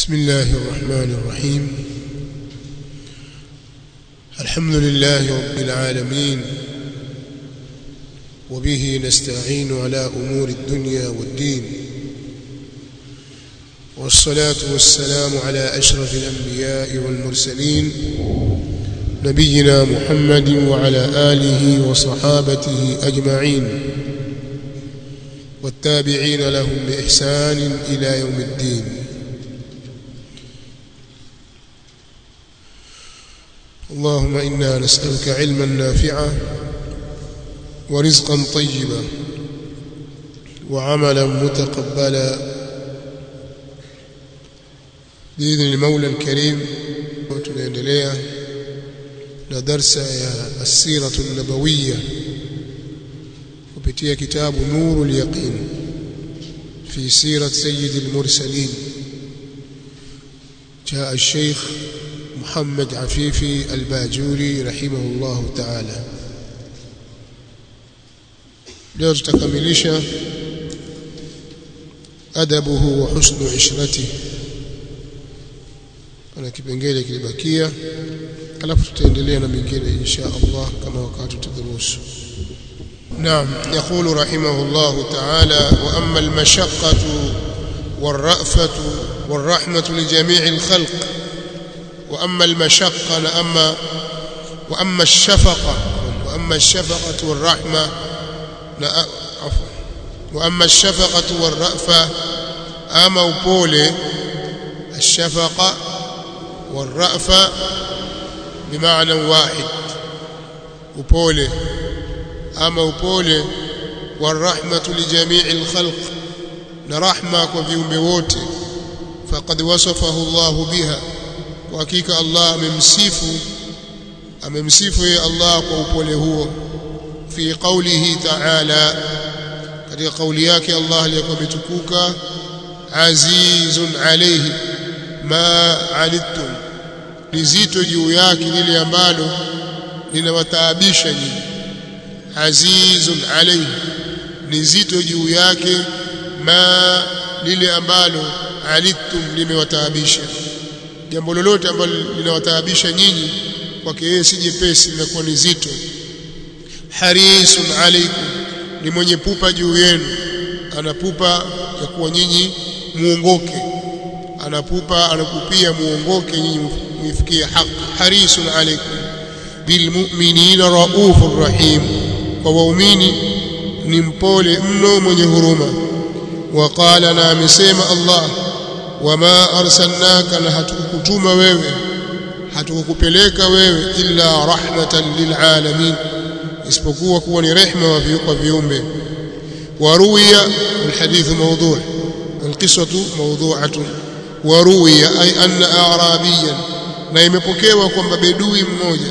بسم الله الرحمن الرحيم الحمد لله رب العالمين وبه نستعين على أمور الدنيا والدين والصلاة والسلام على أشرف الأنبياء والمرسلين نبينا محمد وعلى آله وصحابته أجمعين والتابعين لهم بإحسان إلى يوم الدين اللهم إنا نسألك علما نافعا ورزقا طيبا وعملا متقبلا بإذن المولى الكريم وتنendelea na darsa ya السيرة النبوية kupitia kitabu Nurul Yaqin في سيرة سيد المرسلين جاء الشيخ محمد عفيفي الباجوري رحمه الله تعالى leo tutakamilisha adabuhu wa husnu ishrati kuna kipengele kilibakia alafu tutaendelea na mingine insha Allah kama wakati tutadrusu نعم يقول رحمه الله تعالى وأما المشقة والرأفة والرحمة لجميع الخلق وأما المشقة لأما وأما الشفقة وأما الشفقة والرحمة عفوا وأما الشفقة والرأفة أما وبولي الشفقة والرأفة بمعنى واحد وبولي أما وبولي والرحمة لجميع الخلق نرحمة وفيهم بوته فقد وصفه الله بها وحقيقة الله amemsifu amemsifu yeye Allah kwa upole huo fi qawlihi ta'ala katika kauli yake Allah aliyokuwa ametukuka azizun alayhi ma alittum lizito juu yake lile ambalo linawataabisha nyinyi azizun alayhi lizito juu yake ma lile ambalo alittum limewataabisha jambo lolote ambalo linawataabisha nyinyi kwake yeye si jepesi linakuwa ni zito harisun alaikum ni mwenye pupa juu yenu anapupa ya kuwa nyinyi muongoke anapupa anakupia muongoke nyinyi mfikie haki harisun alaikum bilmu'minina raufur rahim kwa waumini ni mpole mno mwenye huruma waqala na amesema Allah wama arsalnaka na hatukutuma wewe hatukupeleka wewe illa rahmatan lilalamin isipokuwa kuwa ni rehma kwa viumbe waruya alhadith mawdu' alqisatu mawdu'atun waruya ay anna a'rabiyan na imepokewa kwamba bedui mmoja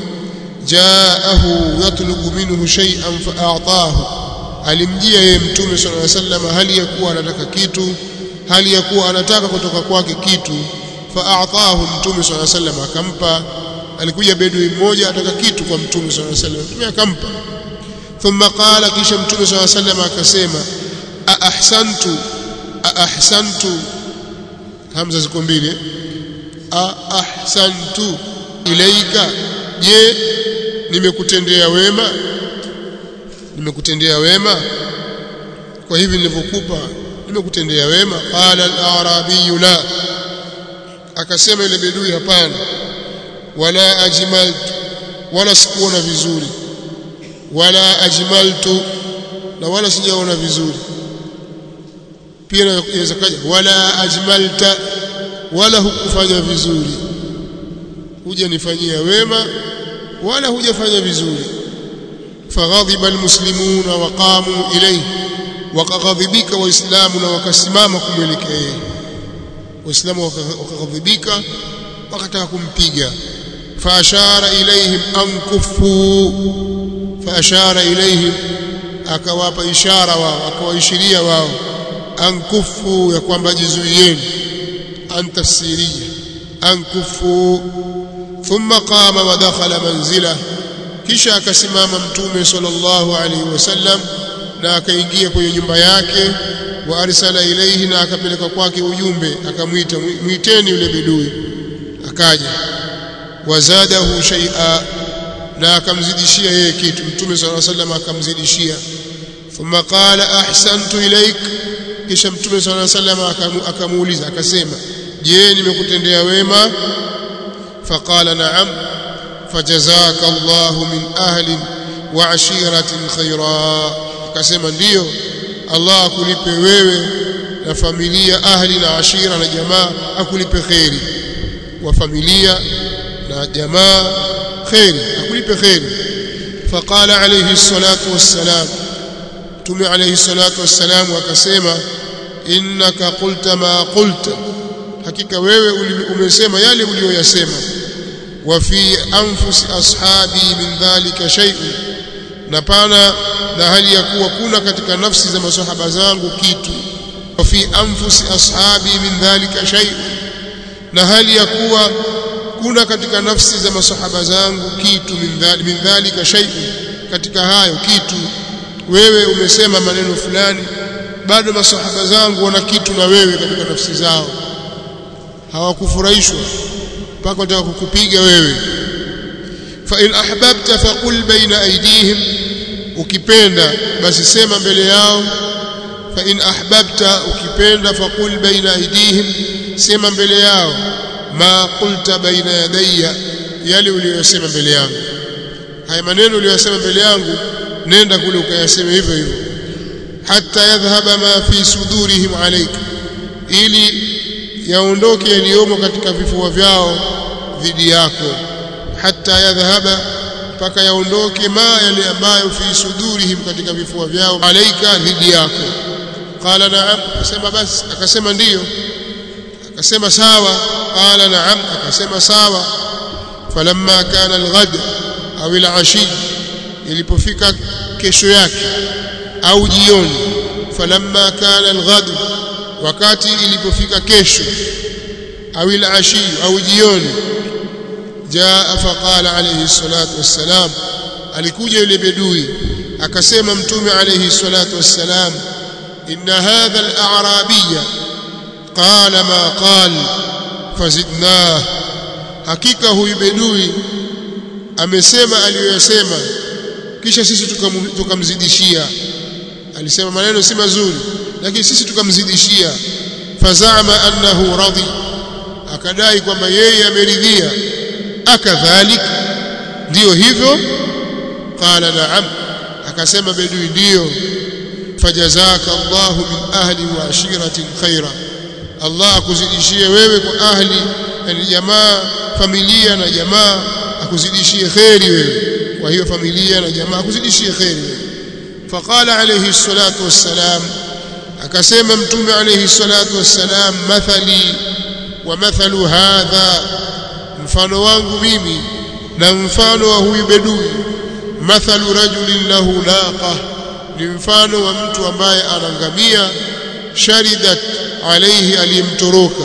jaahu yatlubu minhu shay'an fa'atahu alimjia yeye mtume sallallahu alaihi wasallam hali ya kuwa anataka kitu hali ya kuwa anataka kutoka kwake kitu fa'atahu mtume swalla sallam akampa alikuja bedui mmoja ataka kitu kwa mtume swalla sallam mtume akampa thumma qala kisha mtume swalla sallam akasema a ahsantu a ahsantu hamza ziko mbili a ahsantu ilaika je nimekutendea wema nimekutendea wema kwa hivi nilivyokupa nimekutendea wema qala al-arabi la akasema ile bedui hapana wala ajmaltu wala sikuona vizuri wala ajmaltu na wala sijaona vizuri pia inaweza kaja wala ajmalta wala hukufanya vizuri hujanifanyia wema wala hujafanya vizuri faghadhiba almuslimuna waqamu ilayhi wakaghadhibika waislamu na wakasimama kumwelekea yeye waislamu wakaghadhibika wakataka kumpiga faashara ilaihim an kufu faashara ilaihim akawapa ishara wao akawaishiria wao an kufu ya kwamba jizuieni an tafsiria an kufu thumma qama wa dakhala manzila kisha akasimama mtume sallallahu alaihi wasallam na akaingia kwenye nyumba yake wa arsala ilayhi na akapeleka kwake ujumbe akamwita mwiteni yule bidui akaja wazadahu shay'a na akamzidishia yeye kitu mtume sallallahu alaihi wasallam akamzidishia thumma qala ahsantu ilaik kisha mtume sallallahu alaihi wasallam akamuuliza akasema je nimekutendea wema faqala na'am fajazaka Allahu min ahli wa ashiratin khaira akasema ndiyo Allah akulipe wewe na familia ahli na ashira na jamaa akulipe khairi wa familia na jamaa khairi akulipe khairi faqala alayhi salatu wassalam tume alayhi salatu wassalam akasema innaka qulta ma qulta hakika wewe umesema yale uliyoyasema wa fi anfusi ashabi min dhalika shay'un na pana na hali ya kuwa kuna katika nafsi za masahaba zangu kitu wa fi anfusi ashabi min dhalika shay'un na hali ya kuwa kuna katika nafsi za masahaba zangu kitu min dhalika shay'un katika hayo kitu wewe umesema maneno fulani bado masahaba zangu wana kitu na wewe katika nafsi zao hawakufurahishwa mpaka wataka kukupiga wewe fa in ahbabta faqul baina aydihim ukipenda basi sema mbele yao fa in ahbabta ukipenda faqul baina aydihim sema mbele yao ma qulta baina yadayya yale uliyosema mbele yangu haya maneno uliyosema mbele yangu nenda kule ukayaseme hivyo hivyo hatta yadhhaba ma fi sudurihim alayk ili yaondoke yaliyomo katika vifua vyao dhidi yako hatta yadhhaba mpaka yaondoke ma yale ambayo fi sudurihim katika vifua vyao alaika dhidi yako qala na'am akasema basi akasema ndiyo akasema sawa qala na'am akasema sawa falamma kana alghad au alashi ilipofika kesho yake au jioni falamma kana alghad wakati ilipofika kesho au alashi au jioni jaa faqala alayhi salatu wassalam alikuja yule bedui akasema mtume alayhi salatu wassalam inna hadha al-a'rabiyya qala ma qala fazidnah hakika huyu bedui amesema aliyosema kisha sisi tukamzidishia alisema maneno si mazuri lakini sisi tukamzidishia fazama annahu radhi akadai kwamba yeye ameridhia akadhalik ndiyo hivyo qala na'am akasema bedui ndiyo fajazaka Allahu min ahli wa ashiratin khaira Allah akuzidishie wewe kwa ahli yani jamaa familia na jamaa akuzidishie khairi wewe kwa hiyo familia na jamaa akuzidishie khairi wewe faqala alayhi salatu wassalam akasema mtume alayhi salatu wassalam mathali wa mathalu hadha mfano wangu mimi na mfano wa huyu bedui mathalu rajulin lahu naqa ni mfano wa mtu ambaye anangamia sharidat alayhi aliyemtoroka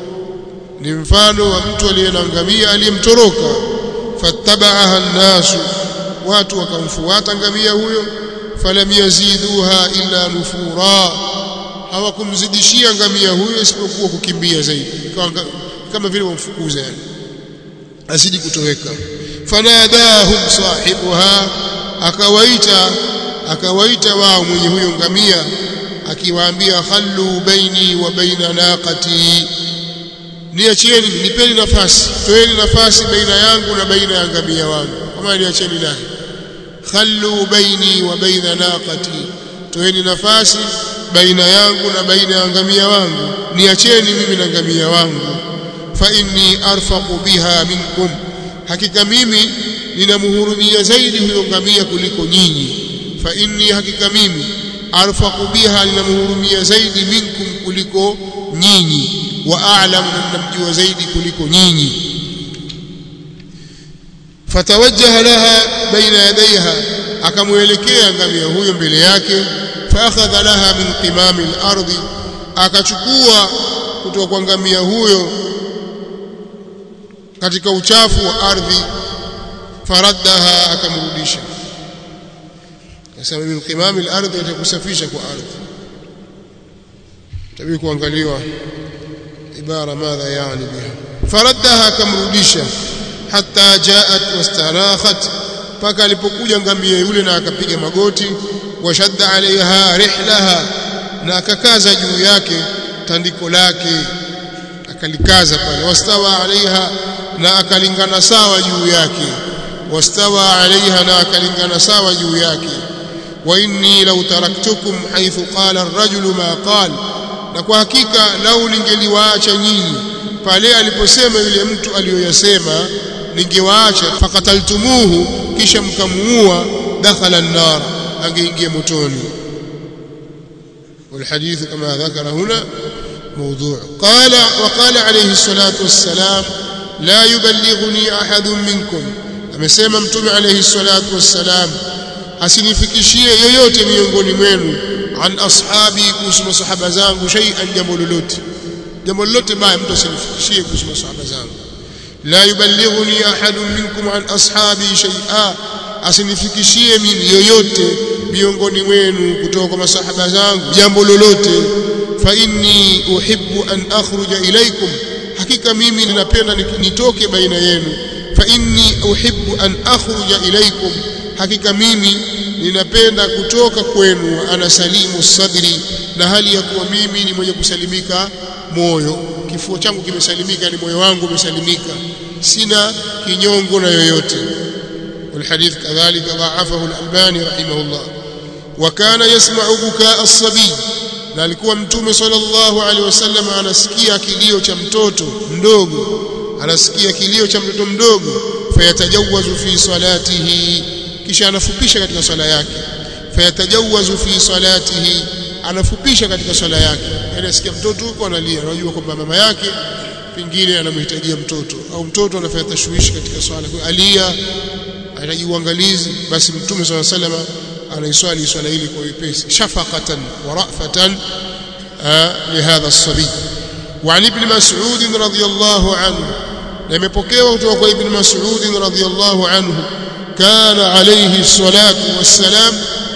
ni mfano wa mtu aliyenangamia aliyemtoroka fattabaaha nnasu watu wakamfuata ngamia huyo falam yaziduha illa nufura hawakumzidishia ngamia huyo isipokuwa kukimbia zaidi kama vile wamfukuza yani asiji kutoweka fanadahum sahibuha akawaita akawaita wao mwenye huyo ngamia akiwaambia khallu baini wa baina naqati niachieni nipeni nafasi toeni nafasi baina yangu na baina ya ngamia wangu kama niacheni naye khallu baini wa baina naqati toeni nafasi baina yangu na baina ya ngamia wangu niacheni mimi na ngamia wangu fa inni arfaqu biha minkum hakika mimi ninamhurumia zaidi huyo ngamia kuliko nyinyi fa inni hakika mimi arfaqu biha ninamhurumia zaidi minkum kuliko nyinyi wa a'lamu ninamjua zaidi kuliko nyinyi fatawajjaha laha baina yadayha akamuelekea ngamia huyo mbele yake faakhadha laha min qimami al-ardi akachukua kutoka kwa ngamia huyo katika uchafu wa ardhi faraddaha akamrudisha akasema min qimami al-ardi atakusafisha kwa ardhi tabii kuangaliwa ibara madha yani biha faraddaha kamrudisha hatta jaat wastarakhat mpaka alipokuja ngamia yule na akapiga magoti washadda alaiha rihlaha na akakaza juu yake tandiko lake akalikaza pale wastawa alaiha na akalingana sawa juu yake wastawa alaiha na akalingana sawa juu yake wa inni law taraktukum haythu qala ar-rajulu ma qala na kwa hakika lau ningeliwaacha nyinyi pale aliposema yule mtu aliyoyasema ningewaacha fakataltumuhu kisha mkamuua dakhala an-nar angeingia motoni والحديث كما ذكر هنا موضوع قال وقال عليه الصلاة والسلام لا يبلغني أحد منكم amesema mtume alayhi salatu wassalam asinifikishie yoyote miongoni mwenu an ashabi kuhusu masahaba zangu shay'an jambo lolote jambo lolote baya mtu asinifikishie kuhusu masahaba zangu la yuballighuni ahadun minkum an ashabi shay'a asinifikishie mimi yoyote miongoni mwenu kutoka kwa masahaba zangu jambo lolote fa inni uhibbu an akhruja ilaykum hakika mimi ninapenda nitoke baina yenu fa inni uhibbu an akhruja ilaykum hakika mimi ninapenda kutoka kwenu ana salimu sadri na hali ya kuwa mimi ni mwenye kusalimika moyo kifua changu kimesalimika ni moyo wangu umesalimika sina kinyongo na yoyote والحديث كذلك ضعفه الألباني رحمه الله وكان يسمع بكاء الصبي na alikuwa mtume sallallahu alaihi wasallam anasikia kilio cha mtoto mdogo anasikia kilio cha mtoto mdogo fayatajawazu fi salatihi kisha anafupisha katika swala yake fayatajawazu fi salatihi anafupisha katika swala yake yani asikia mtoto huko analia anajua kwamba mama yake pengine anamhitajia mtoto au mtoto anafanya tashwishi katika swala kwa alia anahitaji uangalizi basi mtume sallallahu alaihi wasallam anaiswali swala hili kwa wepesi shafaqatan wa ra'fatan lihadha as-sabi وعن ابن مسعود رضي الله عنه لم يبكيوا kutoka ابن مسعود رضي الله عنه كان عليه الصلاة والسلام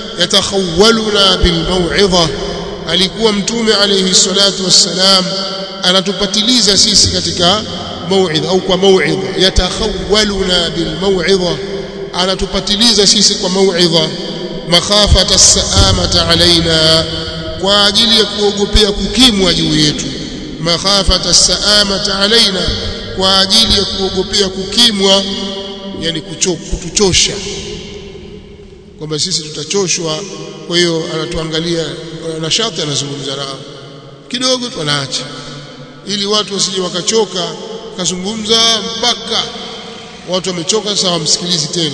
يتخولنا بالموعظة alikuwa mtume alayhi salatu wassalam anatupatiliza sisi katika mauidha au kwa mauidha yatakhawaluna bilmauidha anatupatiliza sisi kwa mauidha makhafata saamata alaina kwa ajili ya kuogopea kukimwa juu yetu makhafata saamata alaina kwa ajili ya kuogopea kukimwa yani kutuchosha kwamba sisi tutachoshwa kwa hiyo anatuangalia nashati anazungumza nao kidogo tu anaacha ili watu wasije wakachoka kazungumza mpaka watu wamechoka sasa wamsikilizi tena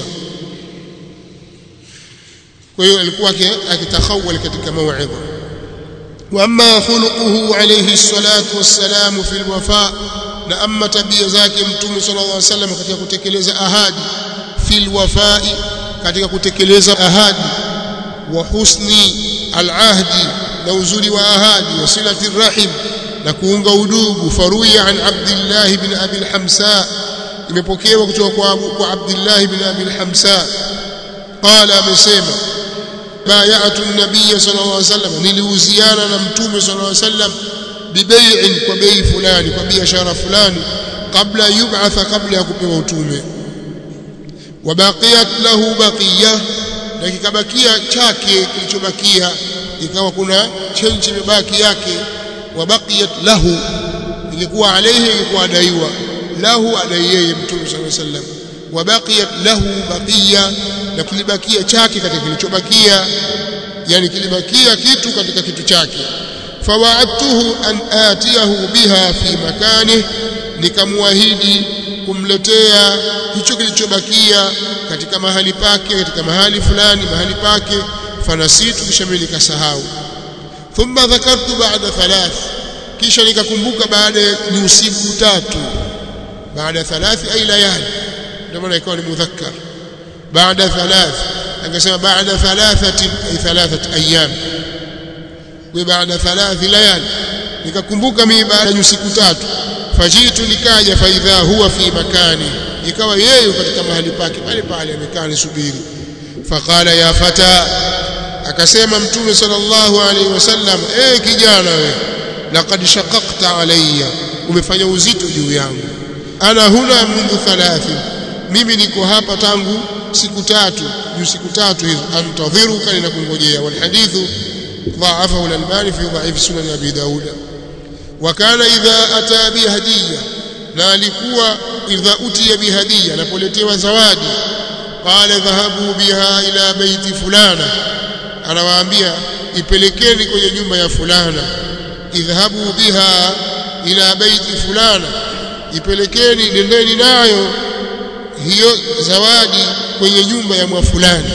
kwa hiyo alikuwa akitakhawal katika mauidha واما خلقه عليه الصلاه والسلام في الوفاء na amma tabia zake mtume sallallahu alaihi wasallam katika kutekeleza ahadi fil wafai katika kutekeleza ahadi wa husni al-ahdi na uzuri wa ahadi wa silati rahim na kuunga udugu faruya an Abdullah ibn Abi al-Hamsa imepokewa kutoka kwa kwa Abdullah ibn Abi al-Hamsa qala amesema bay'atu an-nabiy sallallahu alayhi wasallam niliuziana na mtume sallallahu alayhi wasallam bibai'in kwa bei fulani kwa biashara fulani kabla yub'atha kabla ya kupewa utume wabaqiyat lahu baqiya na kikabakia chake kilichobakia ikawa kuna chenji imebaki yake wabaqiyat lahu ilikuwa alayhi ilikuwa adaiwa lahu adai yeye mtume sallallahu alayhi wasallam wabaqiyat lahu baqiya na kilibakia chake katika kilichobakia yani kilibakia kitu katika kitu chake fawaadtuhu an atiyahu biha fi makanihi nikamwahidi kumletea hicho kilichobakia katika mahali pake katika mahali fulani mahali pake fanasitu kisha mimi nikasahau thumma dhakartu ba'da thalath kisha nikakumbuka baada ni usiku tatu baada thalath ay layali ndio maana ikawa ni mudhakkar baada thalath angesema baada thalathati ay thalathat ayyam wa baada thalath layali nikakumbuka mimi baada ya usiku tatu fajitu nikaja faidha huwa fi makani ikawa yeye katika mahali pake pale pale amekaa nisubiri faqala ya fata akasema mtume sallallahu alaihi wasallam eh kijana we laqad shaqaqta alayya umefanya uzito juu yangu ana huna mundu thalathi mimi niko hapa tangu siku tatu juu siku tatu hizo antadhiruka ninakungojea wal hadithu ضاعفه الألباني في ضعيف سنن أبي داود وكان إذا أتى بهدية na alikuwa idha utiya bihadiya anapoletewa zawadi qala dhahabu biha ila baiti fulana anawaambia ipelekeni kwenye nyumba ya fulana idhahabu biha ila baiti fulana ipelekeni nendeni nayo hiyo zawadi kwenye nyumba ya mwa fulani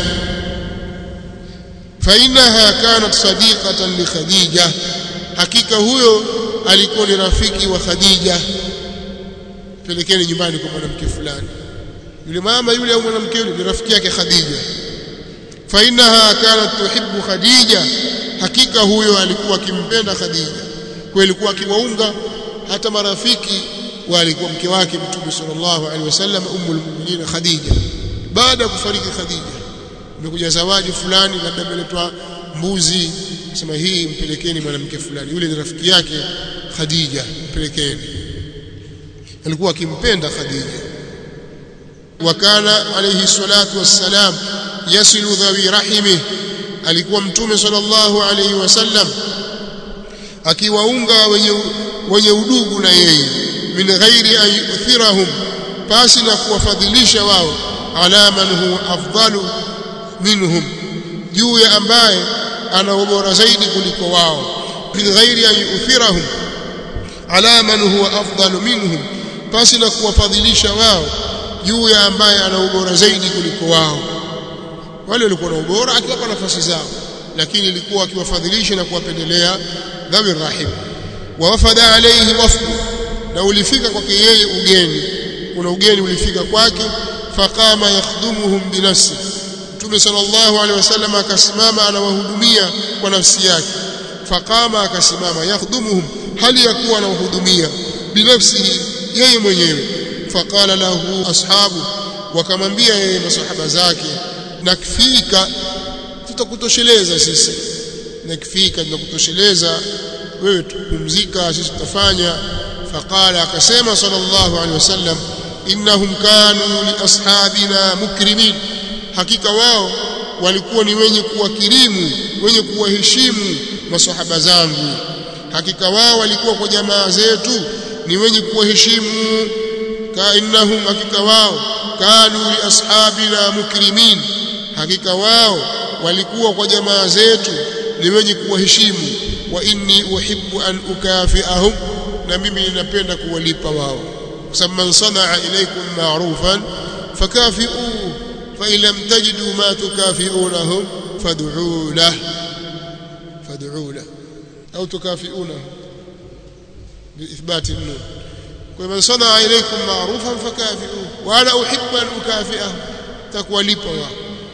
fainaha kanat sadiqatan li khadija hakika huyo alikuwa ni rafiki wa khadija pelekeni nyumbani kwa mwanamke fulani yule mama yule au mwanamke yule ni rafiki yake khadija fainaha kanat tuhibbu khadija hakika huyo alikuwa akimpenda khadija kwa alikuwa akiwaunga hata marafiki walikuwa mke wake mtume sallallahu alaihi wasallam ummul mu'minin khadija baada ya kufariki khadija imekuja zawadi fulani labda imeletwa mbuzi sema hii mpelekeni mwanamke fulani yule ni rafiki yake khadija mpelekeni alikuwa akimpenda khadija wakana alayhi salatu wassalam yasilu dhawi rahimi alikuwa mtume sallallahu alayhi wasallam akiwaunga wenye wenye udugu na yeye min ghairi an yuthirahum pasi na kuwafadhilisha wao ala man huwa afdalu minhum juu ya ambaye ana ubora zaidi kuliko wao min ghairi an yuthirahum ala man huwa afdalu minhum pasi na kuwafadhilisha wao juu ya ambaye ana ubora zaidi kuliko wao wale walikuwa na ubora akiwapa nafasi zao lakini ilikuwa akiwafadhilisha na kuwapendelea dhawi rahim wa wafada alayhi wafdu na ulifika kwake yeye ugeni kuna ugeni ulifika kwake faqama yakhdumuhum binafsi Mtume sallallahu alaihi wasallam akasimama anawahudumia kwa nafsi yake faqama akasimama yakhdumuhum hali ya kuwa anawahudumia binafsi yeye mwenyewe faqala lahu ashabu wakamwambia yeye masahaba zake nakfika tutakutosheleza sisi nakfika tunakutosheleza wewe tupumzika sisi tutafanya faqala akasema sallallahu alaihi wasallam innahum kanu li ashabina mukrimin hakika wao walikuwa ni wenye kuwakirimu wenye kuwaheshimu masahaba zangu hakika wao walikuwa kwa jamaa zetu ni wenye kuwaheshimu ka innahum hakika wao kanu li ashabina mukrimin hakika wao walikuwa kwa jamaa zetu ni wenye kuwaheshimu wa inni uhibbu an ukafiahum na mimi ninapenda kuwalipa wao kwa sababu man sanaa ilaykum ma'rufan fakafi'uhu fa in lam tajidu ma tukafi'unahum fad'u lahu fad'u lahu au tukafi'unahu بإثبات النون ومن صنع إليكم معروفا فكافئوه وأنا أحب أن أكافئه تكوى لبوا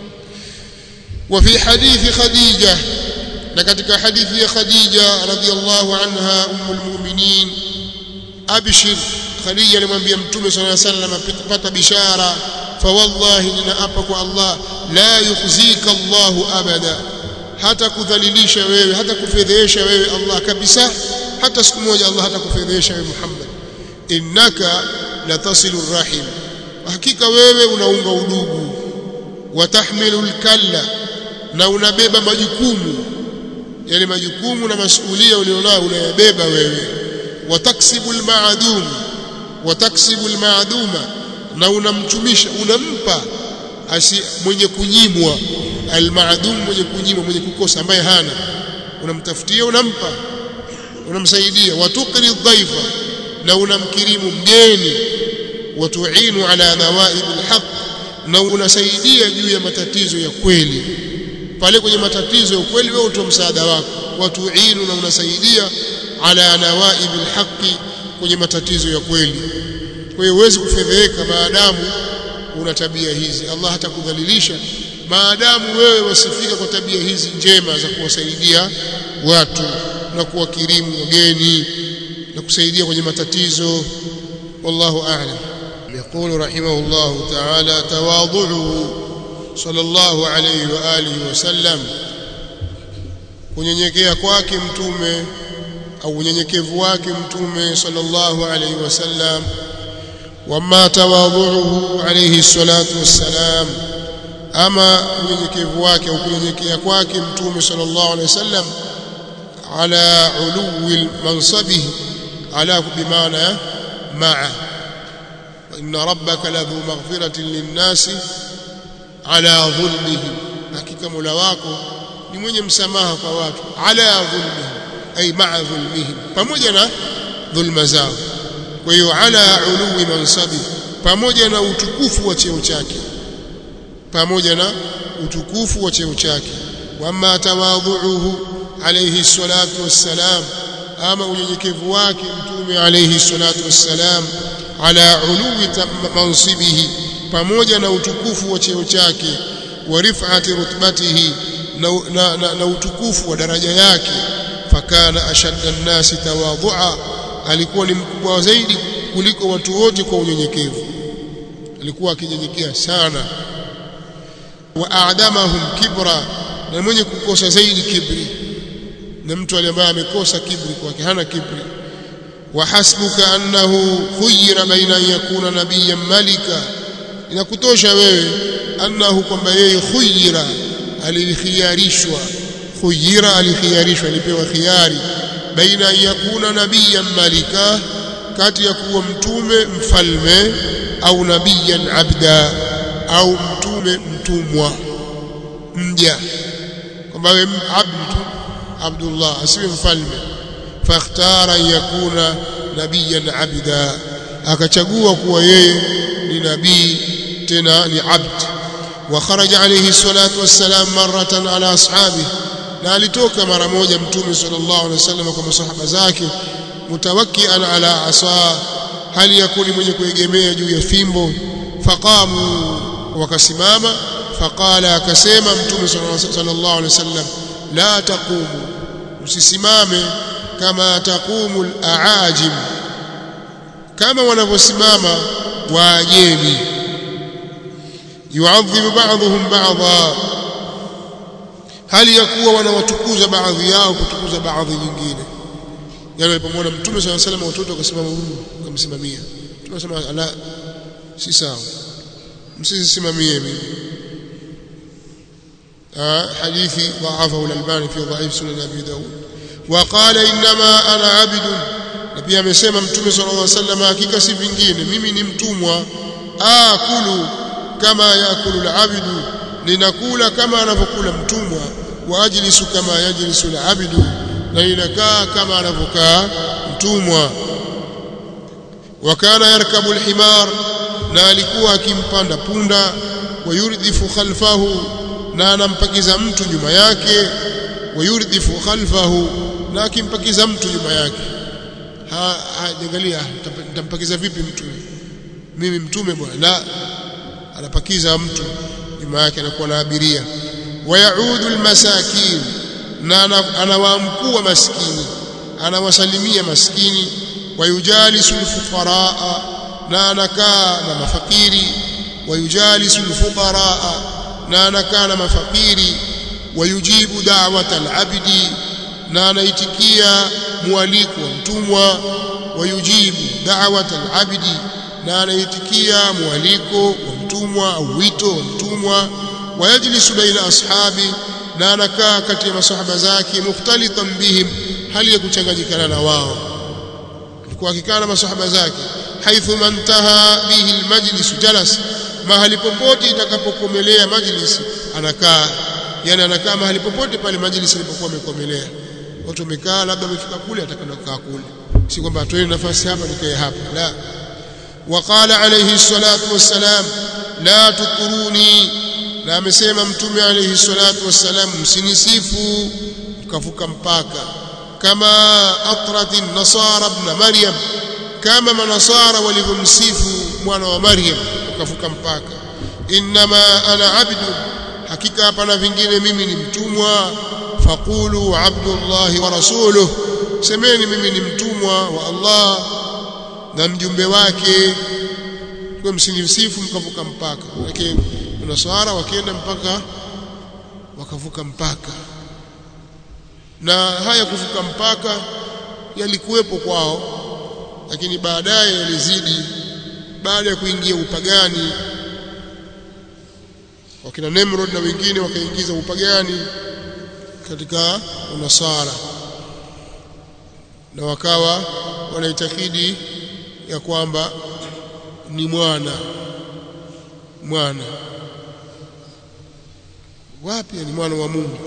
وفي حديث خديجة لكتك حديث خديجة رضي الله عنها أم المؤمنين أبشر خديجة لمن بيمتم صلى الله عليه وسلم بت بشارة فوالله لنأبك الله لا يخزيك الله أبدا hata kudhalilisha wewe hata kufedhesha wewe Allah kabisa hata siku moja Allah hata kufedhesha wewe Muhammad innaka latasilu rahim hakika wewe unaunga udugu watahmilu alkalla na unabeba majukumu yale majukumu na masuhulia ulionao unayabeba wewe wataksibu almaadum wataksibu almaaduma na unamtumisha unampa asi mwenye kunyimwa almaadum mwenye kunyimwa mwenye kukosa ambaye hana unamtafutia unampa unamsaidia watukri dhaifa na unamkirimu mgeni watuinu ala nawaib alhaq na unasaidia juu ya matatizo ya kweli pale kwenye matatizo ya kweli wewe utoa msaada wako watuinu na unasaidia ala nawaib alhaq kwenye matatizo ya kweli kwa hiyo huwezi kufedheheka maadamu una tabia hizi Allah hatakudhalilisha maadamu wewe wasifika kwa tabia hizi njema za kuwasaidia watu na kuwakirimu wageni na kusaidia kwenye matatizo wallahu a'lam يقول رحمه الله تعالى تواضعه صلى الله عليه واله وسلم kunyenyekea kwake mtume au unyenyekevu wake mtume sallallahu alayhi wasallam wama tawadhuhu alayhi salatu wassalam ama unyenyekevu wake au kunyenyekea kwake mtume sallallahu alayhi wasallam ala uluwi mansabihi ala bimaana ma'a inna rabbaka ladhu maghfiratin linnasi ala dhulmihim hakika mola wako ni mwenye msamaha kwa watu ala dhulmihim ay ma'a dhulmihim pamoja na dhulma zao kwa hiyo ala uluwi mansabi pamoja na utukufu wa cheo chake pamoja na utukufu wa cheo chake wama tawadhuuhu alayhi salatu wassalam ama unyenyekevu wake mtume alayhi salatu wassalam ala uluwi mansibihi pamoja na utukufu wa cheo chake wa rif'ati rutbatihi na, na, na, na utukufu wa daraja yake fakana ashadda nnasi tawadhu'a alikuwa ni mkubwa zaidi kuliko watu wote kwa unyenyekevu alikuwa akinyenyekea sana wa a'damahum kibra na mwenye kukosa zaidi kibri na mtu ambaye amekosa kibri kwake hana kibri wa hasbuka annahu khuyira baina an yakuna nabiyyan malika inakutosha wewe annahu kwamba yeye khuyira alikhiyarishwa khuyira alikhiyarishwa alipewa khiyari baina an yakuna nabiyyan malika kati ya kuwa mtume mfalme au nabiyan abda au mtume mtumwa mja kwamba wewe abdu tu abdullah asiwe mfalme fakhtara yakuna nabiyan abda akachagua kuwa yeye ni nabii tena ni abd wa kharaja alayhi salatu wassalam maratan ala ashabi na alitoka mara moja mtume sallallahu alaihi wasallam kwa masahaba zake mutawakkian ala asa hali yakuni mwenye kuegemea juu ya fimbo faqamu wakasimama faqala akasema mtume sallallahu alaihi wasallam la taqumu msisimame kama taqumu al-aajim kama wanavyosimama waajemi yuadhibu ba'dhum ba'dha hali ya kuwa wanawatukuza baadhi yao kutukuza baadhi nyingine yani walipomwona mtume sallallahu alaihi wasallam watoto wakasimama huyu wakamsimamia mtume anasema la si sawa msisimamie mimi حديث ضعفه الألباني في ضعيف سنن أبي داود وقال إنما أنا عبد نبي amesema mtume صلى الله عليه وسلم hakika si vingine mimi ni mtumwa akulu kama yakulu al-abdu ninakula kama anavyokula mtumwa wa ajlisu kama yajlisu al-abdu na ninakaa kama anavyokaa mtumwa wakana yarkabu al-himar na alikuwa akimpanda punda wayurdhifu khalfahu na anampakiza mtu nyuma yake wayurdhifu khalfahu na akimpakiza mtu nyuma yake ha angalia nitampakiza vipi mtu mimi mtume bwana la anapakiza mtu nyuma yake anakuwa na abiria wayaudu almasakin na anawaamkua maskini anawasalimia maskini wayujalisu alfuqaraa na anakaa na mafakiri wayujalisu alfuqaraa na anakaa na mafakiri wayujibu da'wata al-abdi na anaitikia mwaliko wa mtumwa wayujibu da'wata al-abdi na anaitikia mwaliko wa mtumwa au wito wa mtumwa wayajlisu baina ashabi na anakaa kati ya masahaba zake mukhtalitan bihim hali ya kuchanganyikana na wao alikuwa akikaa na masahaba zake haithu mantaha bihi almajlis jalas mahali popote itakapokomelea majlis anakaa yani anakaa mahali popote pale majlis ilipokuwa imekomelea watu wamekaa labda wamefika kule atakana kukaa kule si kwamba atoe nafasi hapa nikae hapa la وقال عليه الصلاة والسلام لا تطروني na amesema mtume alayhi salatu wassalam msinisifu mkavuka mpaka kama atrati nasara ibn maryam kama manasara walivyomsifu mwana wa maryam ukavuka mpaka inma ana abdu hakika hapana vingine mimi ni mtumwa faqulu abdullah wa rasuluhu semeni mimi ni mtumwa wa Allah na mjumbe wake kwa msinisifu mkavuka mpaka lakini naswara wakienda mpaka wakavuka mpaka na haya kuvuka mpaka yalikuwepo kwao lakini baadaye yalizidi baada ya kuingia upagani wakina Nimrod na wengine wakaingiza upagani katika unasara na wakawa wanaitakidi ya kwamba ni mwana mwana wapi ni mwana wa Mungu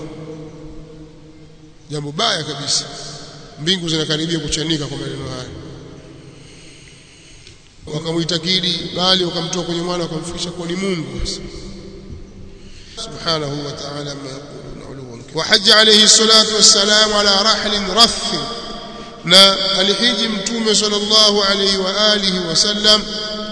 jambo baya kabisa mbingu zinakaribia kuchanika kwa maneno haya wakamuitakidi bali wakamtoa kwenye mwana wakamfikisha kwa ni Mungu subhanahu wa ta'ala ma yaquluna uluwan wa hajja alayhi salatu wassalam ala rahlin rath na alihiji mtume sallallahu alayhi wa alihi wasallam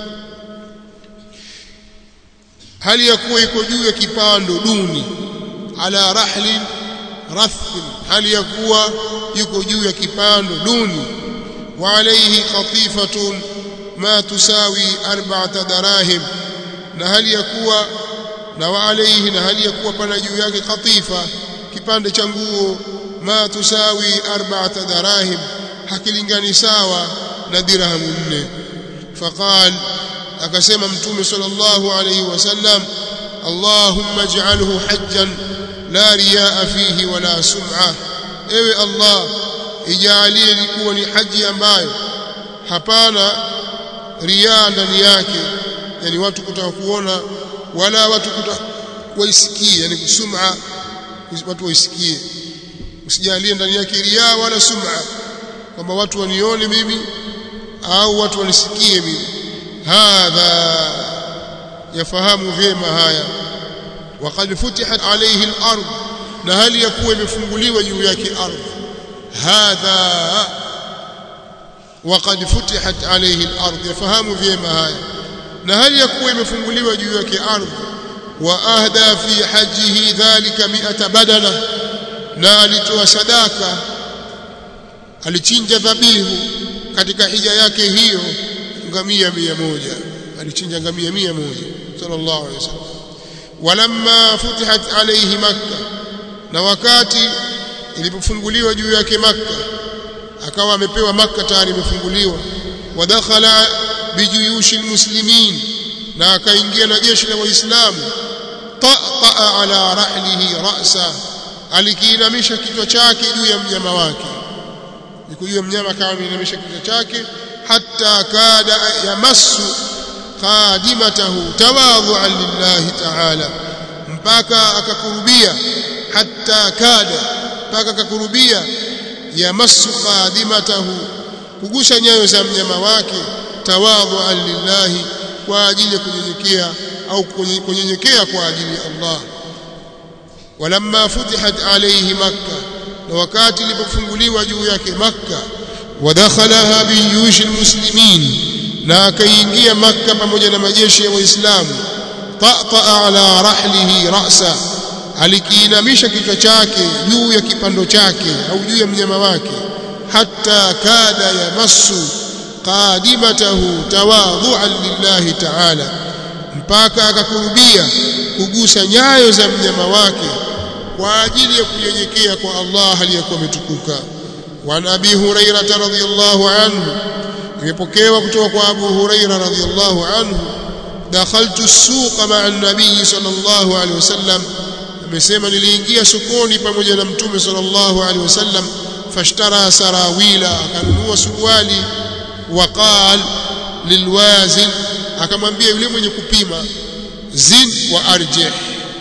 hali ya kuwa iko juu ya kipando duni ala rahlin rath hali ya kuwa yuko juu ya kipando duni wa alayhi qatifatun ma tusawi arba'ata darahim na hali ya kuwa na wa alayhi na hali ya kuwa pana juu yake qatifa kipande cha nguo ma tusawi arba'ata darahim hakilingani sawa na dirhamu nne faqal akasema mtume sallallahu alayhi wasallam allahumma ij'alhu hajjan la riyaa fihi wala sum'a ewe allah ijalie likuwa ni haji ambayo hapana riaa ndani yake yani watu kutaka kuona wala watu kutaka waisikie yani sum'a watu waisikie usijalie ndani yake riaa wala sum'a kwamba watu wanione mimi au watu wanisikie mimi hadha yafahamu vyema haya وقد فتحت عليه الارض na hali ya kuwa imefunguliwa juu yake ardhi hadha وقد فتحت عليه الارض yafahamu vyema haya na hali ya kuwa imefunguliwa juu yake ardhi wa ahda fi hajjihi dhalika mi'ata badala na alitoa sadaka alichinja dhabihu katika hija yake hiyo ngamia mia moja alichinja ngamia mia moja sallallahu alaihi wasallam walamma futihat alayhi makka na wakati ilipofunguliwa juu yake makka akawa amepewa makka tayari imefunguliwa wadakhala bijuyushi almuslimin na akaingia na jeshi la waislamu ta'a ala rahlihi ra'sa alikiinamisha kichwa chake juu ya mnyama wake nikujua mnyama kama ameinamisha kichwa chake hatta kada yamassu qadimatahu tawadhu'an lillahi ta'ala mpaka akakurubia hatta kada mpaka akakurubia yamassu qadimatahu kugusa nyayo za mnyama wake tawadhu'an lillahi kwa ajili ya kunyenyekea au kunyenyekea kwa ajili ya Allah walamma futihat alayhi makkah na wakati ilipofunguliwa juu yake makka wadakhalaha biyushi almuslimin na akaingia makka pamoja na majeshi ya waislamu tata ala rahlihi ra'sa alikiinamisha kichwa chake juu ya kipando chake au juu ya mnyama wake hatta kada yamassu qadimatahu tawadhu'an lillahi ta'ala mpaka akakurubia kugusa nyayo za mnyama wake kwa ajili ya kunyenyekea kwa Allah aliyakuwa ametukuka wa Abi Hurairah radhiyallahu anhu imepokewa kutoka kwa Abu Hurairah radhiyallahu anhu dakhaltu as-suq ma'a an-nabiy sallallahu alaihi wasallam amesema niliingia sokoni pamoja na mtume sallallahu alaihi wasallam fashtara sarawila akanunua suruali waqal lilwazin akamwambia yule mwenye kupima zin wa arjih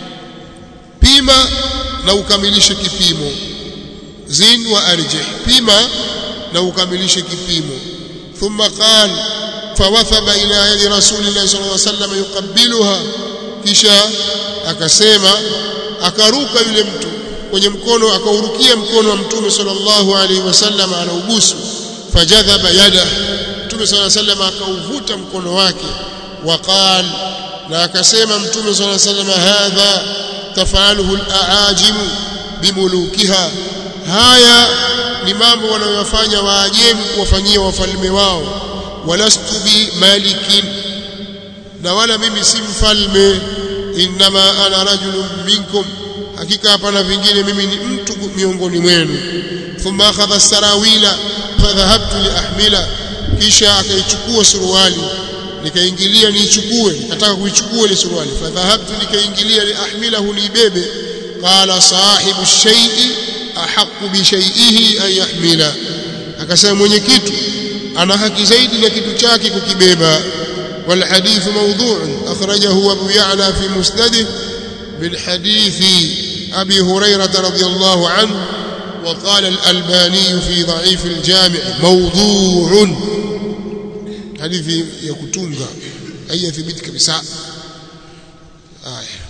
pima na ukamilishe kipimo zin wa arjih pima na ukamilishe kipimo thumma qala fawathaba ila yadi rasulillahi sallallahu alaihi wasallam yuqabbiluha kisha akasema akaruka yule mtu kwenye mkono akaurukia mkono wa mtume sallallahu alaihi wasallam anaubusu fajadhaba yada mtume sallallahu alaihi wasallam akauvuta mkono wake waqal na akasema mtume sallallahu alaihi wasallam hadha tafaluhu al-aajim bimulukiha haya ni mambo wanayofanya waajemi kuwafanyia wafalme wao walastu bi malikin na wala mimi si mfalme inma ana rajulun minkum hakika hapana vingine mimi ni mtu miongoni mwenu thumma akhadha sarawila fadhahabtu liahmila kisha akaichukua suruali nikaingilia niichukue nataka kuichukua ile suruali fadhahabtu nikaingilia liahmilahu niibebe qala sahibu shay'i ahqqu bi shay'ihi an yahmila akasema mwenye kitu ana haki zaidi na kitu chake kukibeba wal hadith mawdhu'un akhrajahu abu ya'la fi musnadih min hadithi abi hurairah radhiyallahu anhu وقال الألباني في ضعيف الجامع موضوع حديث يكتونغا أي يثبت كبساء آية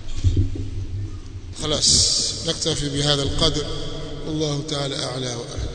خلاص نكتفي بهذا القدر والله تعالى أعلى وأعلى